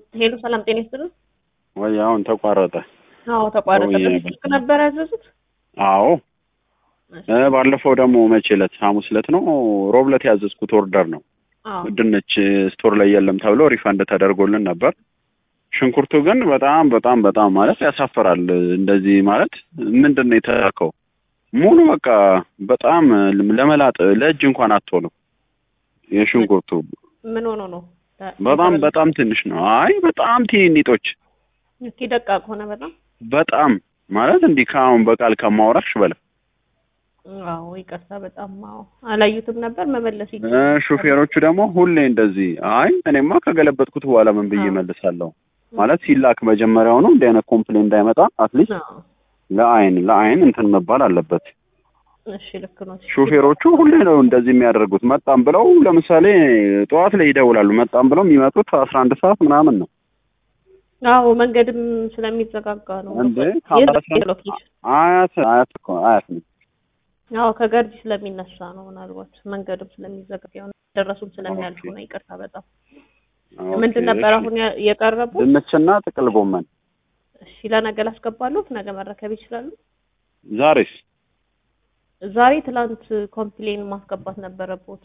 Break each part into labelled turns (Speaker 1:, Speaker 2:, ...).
Speaker 1: ሄሎ ሰላም ጤና ይስጥልን።
Speaker 2: ወይ አሁን ተቋረጠ።
Speaker 1: አዎ ተቋረጠ።
Speaker 2: ወይ
Speaker 1: በዚህ ስልክ ነበር ያዘዙት?
Speaker 2: አዎ እ ባለፈው ደግሞ መቼ ዕለት ሐሙስ ዕለት ነው ሮብ ዕለት ያዘዝኩት ኦርደር ነው።
Speaker 1: አዎ
Speaker 2: ድንች ስቶር ላይ የለም ተብሎ ሪፈንድ ተደርጎልን ነበር። ሽንኩርቱ ግን በጣም በጣም በጣም ማለት ያሳፍራል። እንደዚህ ማለት ምንድን ነው የተላከው? ሙሉ በቃ በጣም ለመላጥ ለእጅ እንኳን አትሆንም። የሽንኩርቱ
Speaker 1: ምን ሆኖ ነው?
Speaker 2: በጣም በጣም ትንሽ ነው። አይ በጣም ትንንጦች
Speaker 1: እስኪ ደቃቅ ሆነ በጣም
Speaker 2: በጣም ማለት እንዲህ ከአሁን በቃል ከማውራሽ በለ
Speaker 1: አዎ ይቅርታ በጣም አዎ አላዩትም ነበር መመለስ
Speaker 2: እ
Speaker 1: ይችላል
Speaker 2: ሹፌሮቹ ደግሞ ሁሌ እንደዚህ አይ እኔማ ከገለበጥኩት በኋላ ምን ብዬ
Speaker 1: አዎ።
Speaker 2: መልሳለሁ ማለት ሲላክ መጀመሪያውኑ እንዲህ አይነት ኮምፕሌን እንዳይመጣ አትሊስት
Speaker 1: አዎ
Speaker 2: ለአይን ለአይን እንትን መባል አለበት።
Speaker 1: እሺ ልክ ነው
Speaker 2: ሹፌሮቹ ሁሌ ነው እንደዚህ የሚያደርጉት። መጣም ብለው ለምሳሌ ጠዋት ላይ ይደውላሉ። መጣም ብለው የሚመጡት አስራ አንድ ሰዓት ምናምን ነው
Speaker 1: አዎ መንገድም ስለሚዘጋጋ ነው
Speaker 2: እንዴ
Speaker 1: የት
Speaker 2: ከአምባሰል
Speaker 1: ነው ሎኬሽን
Speaker 2: አያት አያት እኮ አያት ነኝ።
Speaker 1: አዎ ከገርጂ ስለሚነሳ ነው ምናልባት መንገድም ስለሚዘጋጋ ይሆናል ደረሱም ስለሚያልፉ ነው ይቅርታ በጣም ምንድን ነበር አሁን ያ- የቀረቡ
Speaker 2: ድንችና ጥቅል ጎመን
Speaker 1: እሺ ለነገ ላስገባለሁ ነገ መረከብ ይችላሉ
Speaker 2: ዛሬስ
Speaker 1: ዛሬ ትላንት ኮምፕሌን ማስገባት ነበረቦት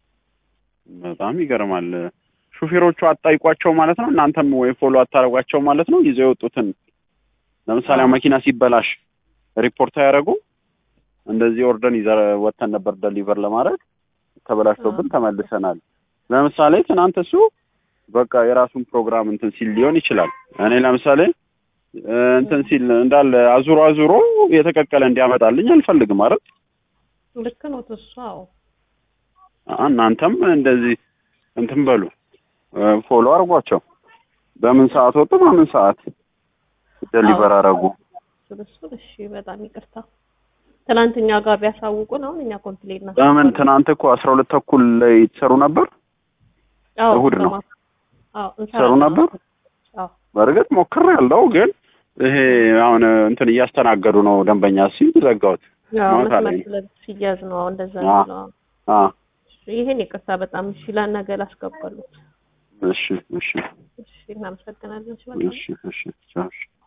Speaker 2: በጣም ይገርማል። ሹፌሮቹ አጣይቋቸው ማለት ነው። እናንተም ወይ ፎሎ አታረጓቸው ማለት ነው። ይዘው የወጡትን ለምሳሌ
Speaker 1: አዎ።
Speaker 2: መኪና ሲበላሽ ሪፖርት አያደርጉ። እንደዚህ ኦርደን ይዘ ወጥተን ነበር ደሊቨር ለማድረግ ተበላሽቶብን ተመልሰናል። ለምሳሌ ትናንት እሱ በቃ የራሱን ፕሮግራም እንትን ሲል ሊሆን ይችላል። እኔ ለምሳሌ እ እንትን ሲል እንዳለ አዙሮ አዙሮ የተቀቀለ እንዲያመጣልኝ አልፈልግም አይደል?
Speaker 1: ልክ ነው እሱ አዎ
Speaker 2: እናንተም እንደዚህ እንትን በሉ እ ፎሎ አድርጓቸው። በምን ሰዓት ወጡ፣ በምን ሰዓት ደሊቨር አደረጉ።
Speaker 1: እሱን እሺ በጣም ይቅርታ ትናንትኛ ጋር ቢያሳውቁን አሁን እኛ ኮምፕሌን ና
Speaker 2: በምን ትናንት እኮ አስራ ሁለት ተኩል ላይ ትሰሩ ነበር።
Speaker 1: አዎ
Speaker 2: እሑድ ነው።
Speaker 1: በማ- አዎ
Speaker 2: ትሰሩ
Speaker 1: እንሰራለን።
Speaker 2: ነበር።
Speaker 1: አዎ
Speaker 2: በእርግጥ ሞክር ያለው ግን ይሄ አሁን እንትን እያስተናገዱ ነው ደንበኛ ሲል ዘጋሁት።
Speaker 1: ያው
Speaker 2: ማታ
Speaker 1: መስመር
Speaker 2: ላይ
Speaker 1: ስለ ሲያዝ ነው አሁን እንደዛ
Speaker 2: አዎ።
Speaker 1: ነው
Speaker 2: አ
Speaker 1: ይሄን ይቅርታ በጣም እሺ ለነገ ላስገባሉት
Speaker 2: እሺ እሺ
Speaker 1: እሺ እናመሰግናለን እሺ በጣም
Speaker 2: እሺ እሺ ቻው፣ እሺ